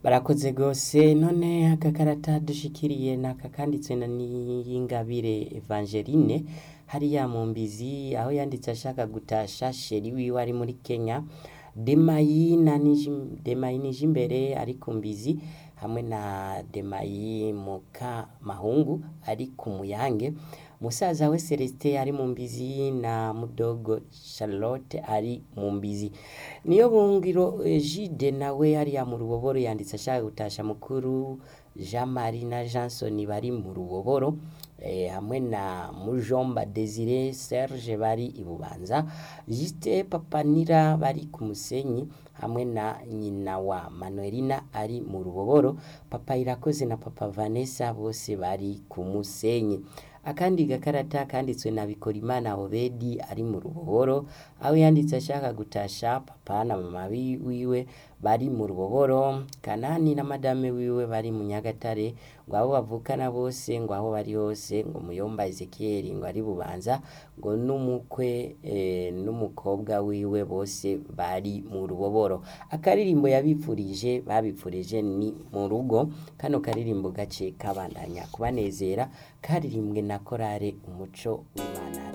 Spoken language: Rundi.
barakoze gose none agakarata dushikiriye naka kanditswe na Niyingabire Evangeline hariya mu mbizi aho yanditse ashaka gutasha sheri wiwe ari muri Kenya Demayi na Niji- Demayi Nijimbere ari ku mbizi hamwe na Demayi Muka Mahungu ari ku Muyange musaza we Celestin ari mu mbizi na mudogo Charlotte ari mu mbizi niyo bungiro eh, Gide nawe hariya mu ruboboro yanditse ashaka gutasha mukuru Jean Marie na Johnson bari mu ruboboro eh, hamwe na Mujomba Desire Serge bari i Bubanza Juste Papanira bari ku Musenyi hamwe na nyina wa Manuelina ari mu ruboboro Papa Irakoze na Papa Vanessa bose bari ku Musenyi akandi gakarata kanditswe na Bikorimana Obedi ari mu ruboboro aho yanditse ashaka gutasha papa na mama wi- wiwe bari mu ruboboro Kanani na madame wiwe bari mu Nyagatare ngo abo bavukana bose ngo aho bari hose ngo Muyomba Ezekiel ngo ari Bubanza ngo n'umukwe eh, n'umukobwa wiwe bose bari mu ruboboro akaririmbo yabipfurije babipfurije ni mu rugo kano karirimbo gace kabandanya kubanezera karirimbwe na korale umuco w'Imana